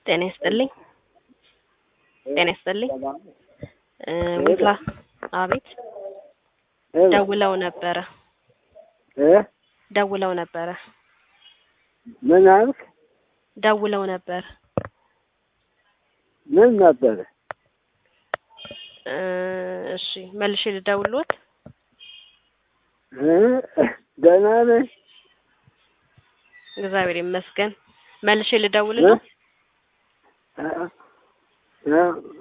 ጤና ይስጥልኝ። ጤና ይስጥልኝ። እ ዊፕላ አቤት ደውለው ነበረ እ ደውለው ነበረ ምን አልክ? ደውለው ነበር ምን ነበረ? እ እሺ መልሼ ልደውልዎት? እ ደህና ነህ? እግዚአብሔር ይመስገን። መልሼ ልደውልልዎ? እ እ